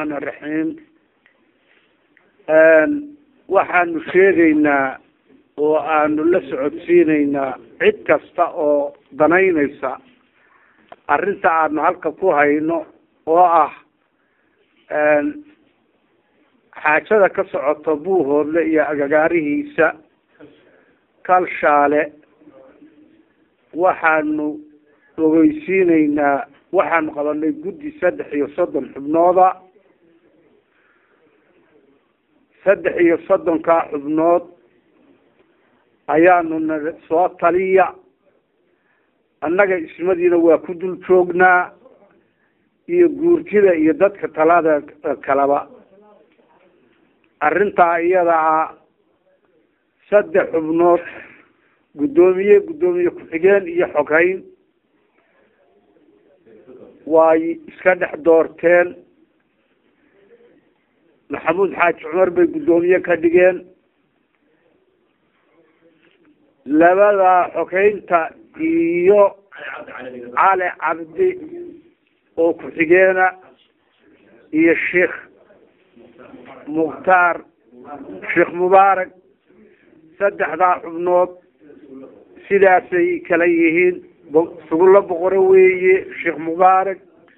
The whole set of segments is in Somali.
raxmaani raxiim waxaanu sheegaynaa oo aanu la socodsiineynaa cid kasta oo danaynaysa arrinta aanu halka ku hayno oo ah xaajada ka socoto buuhoodle iyo agagaarihiisa kalshaale waxaanu ogeysiineynaa waxaanu qabanay guddi saddex iyo soddon xubnooda saddex iyo soddonkaa xubnood ayaanu na soo taliya annaga ismadiina waa ku dul joognaa iyo guurtida iyo dadka talada kaleba arrintaa iyada ah saddex xubnood guddoomiye guddoomiye ku-xigeen iyo xoghayn way iska dhex doorteen maxamuud xaaji cumar bay guddoomiye ka dhigeen labada xoghaynta iyo cali cabdi oo ku-xigeena iyo sheikh mukhtaar sheekh mubaarak saddexdaa xubnood sidaasay kala yihiin sugulo boqore weeye sheekh mubaarak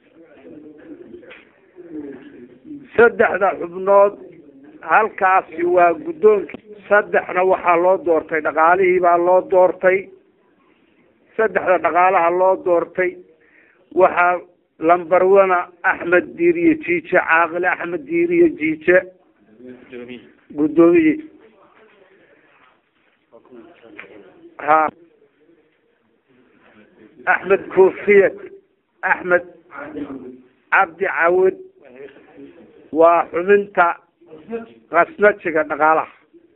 saddexda xubnood halkaasi waa guddoonki saddexna waxaa loo doortay dhaqaalihii baa loo doortay saddexda dhaqaalaha loo doortay waxaa lambarwana axmed diiriye jiije caaqile axmed diiriye jiije guddoomiye ha axmed koofiyad axmed cabdi cawad waa xubinta kasnajiga dhaqaalaha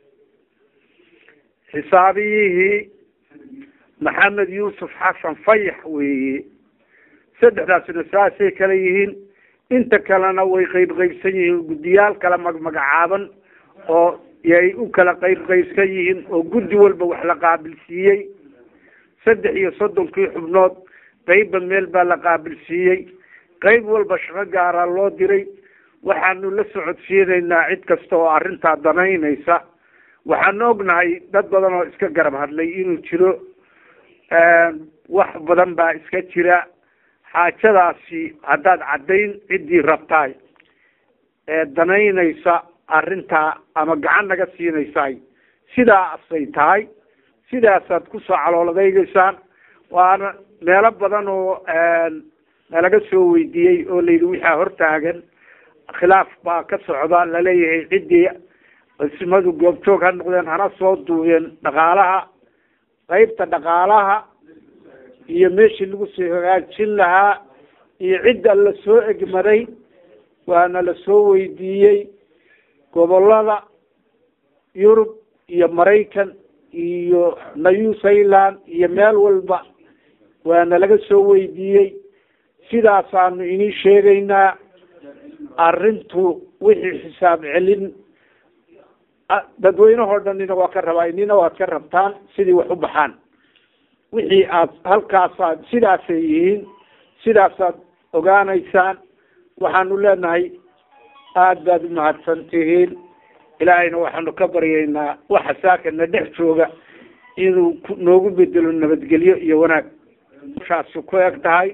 xisaabiyihii maxamed yuusuf xasan fayax weeye saddexdaasina saasay kala yihiin inta kalena way qeyb qeybsan yihiin guddiyaal kala magmagacaaban oo yay u kala qeyb qeybsan yihiin oo guddi walba wax la qaabilsiiyey saddex iyo soddonkii xubnood qeybba meel baa la qaabilsiiyey qeyb walba shaqo gaaraa loo diray waxaanu la socodsiinaynaa cid kasta oo arrintaa danaynaysa waxaanu ognahay dad badan oo iska garab hadlay inuu jiro wax badan baa iska jira xaajadaasi haddaad caddayn ciddii rabtaay ee danaynaysa arrintaa ama gacan naga siinaysaay sidaasay tahay sidaasaad kusoo calooladaegeysaan waana meelo badan oo nalaga soo weydiiyey oo layidhi wixaa hortaagan khilaaf baa ka socda laleeyahay ciddii ismadu goobjoog ha noqdeen hana soo duubeen dhaqaalaha qeybta dhaqaalaha iyo meeshii lagu soo hagaajin lahaa iyo cidda la soo egmaday waana la soo weydiiyey gobolada yurub iyo maraykan iyo new zealand iyo meel walba waana laga soo weydiiyey sidaasaanu inii sheegaynaa arrintu wixii xisaab celin dadweynehoo dhanina waa ka rabaa inina waad ka rabtaan sidii wax u baxaan wixii aad halkaasaad sidaasay yihiin sidaasaad ogaanaysaan waxaanu leenahay aada baad umahadsan tihiin ilaahayna waxaanu ka baryaynaa waxa saakana dhex jooga inuu noogu bedelo nabadgelyo iyo wanaag shaasi ku eg tahay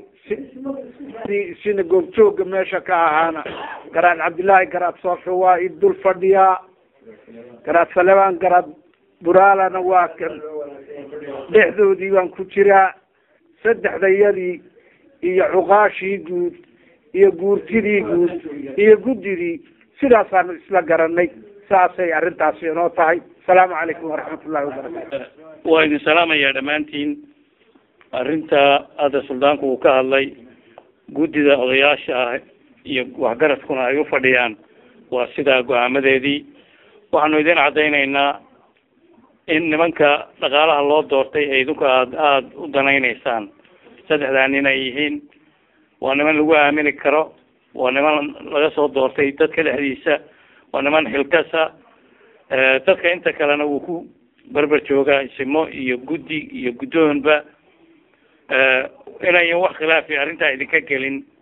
si sina goobjooga meesha ka ahaana garaad cabdillaahi garaad soofe waa i dul fadhiyaa garaad salebaan garaad buraalana waa kan dhexdoodii baan ku jiraa saddexdayadii iyo cuqaashii guud iyo guurtidii guud iyo guddidii sidaasaanu isla garanay saasay arrintaasi inoo tahay asalaamu calaykum waraxmat ullahi wabarakatu waa idin salaamayaa dhammaantiin arrinta hadda suldaanku uu ka hadlay guddida odayaasha ah iyo waxgaradkuna ay u fadhiyaan waa sidaa go-aamadeedii waxaanu idin caddaynaynaa in nimanka dhaqaalaha loo doortay ee idinku aada aada u danaynaysaan saddexdaa nin ay yihiin waa niman lagu aamini karo waa niman laga soo doortay dadka dhexdiisa waa niman xilkasa dadka inta kalena wuu ku berber joogaa isimo iyo guddi iyo guddoonba inayan wax khilaafi arrintaa idinka gelin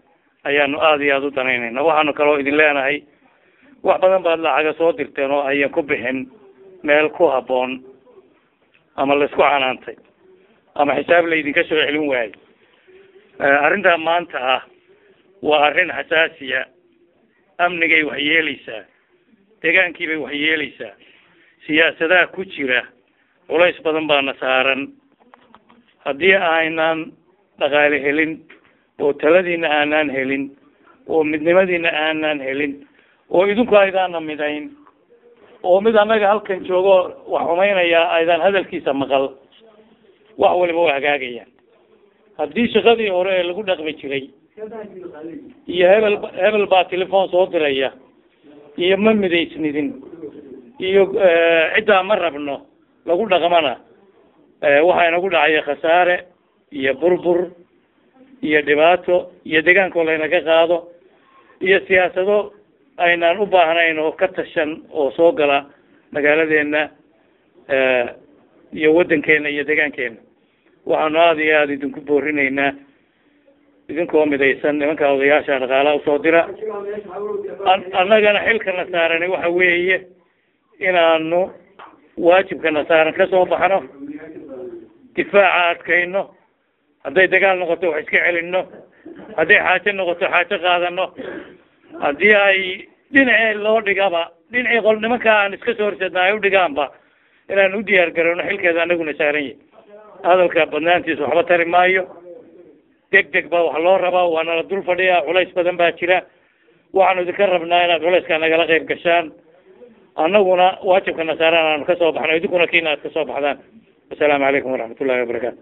ayaanu aada iyo aada u danaynayna waxaanu kaloo idin leenahay wax badan baad lacaga soo dirteen oo ayan ku bixin meel ku habboon ama laisku canaantay ama xisaab laydinka soo celin waayo arrintaa maanta ah waa arrin xasaasiya amnigay wax yeeleysaa deegaankiibay wax yeeleysaa siyaasadaha ku jira culays badan baana saaran haddii aynaan dhaqaale helin oo taladiina aanaan helin oo midnimadiina aanaan helin oo idinku aydaana midayn oo mid annaga halkan joogo wax xumaynaya aydaan hadalkiisa maqal wax waliba waa hagaagayaan haddii shaqadii hore ee lagu dhaqmi jiray iyo hebel hebel baa telefon soo diraya iyo ma midaysnidin iyo ciddaa ma rabno lagu dhaqmana waxaa inagu dhacaya khasaare iyo burbur iyo dhibaato iyo deegaankoo laynaga qaado iyo siyaasado aynaan u baahnayn oo ka tashan oo soo gala magaaladeena iyo waddankeena iyo deegaankeena waxaanu aada iyo aada idinku boorinaynaa idinkoo midaysan nimanka odayaasha dhaqaalaha usoo dira annagana xilkana saarani waxa weeye inaanu waajibkana saaran kasoo baxno difaaca adkayno hadday dagaal noqoto wax iska celino hadday xaajo noqoto xaajo qaadano haddii ay dhinacii loo dhigaba dhinacii qol nimanka aan iska soo horseedna ay udhigaanba inaan u diyaar garowno xilkeeda anaguna saaran yahi hadalka badnaantiis waxba tari maayo deg deg baa wax loo rabaa waana la dul fadhiyaa culays badan baa jira waxaanu idinka rabnaa inaad culayska nagala qayb gashaan annaguna waajibkana saaran aanu kasoo baxno idinkuna kiina aad kasoo baxdaan wasalaamu calaykum waraxmat ullahi wabarakaatu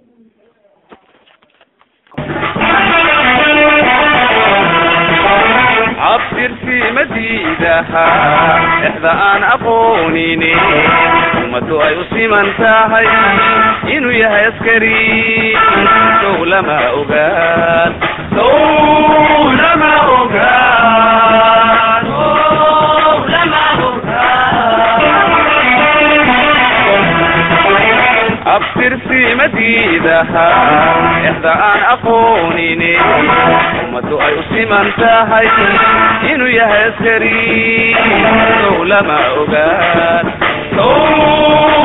cabsirsi madiidaha exda aan aqoonini ummadu ay u siman tahay inuu yahay askari sow lama ogaan sow lama ogaan sow lama ogaan abtirsi madiidaha exda aan aqoonini ummadu ay u siman tahay inuu yahay askari sow lama ogaan sow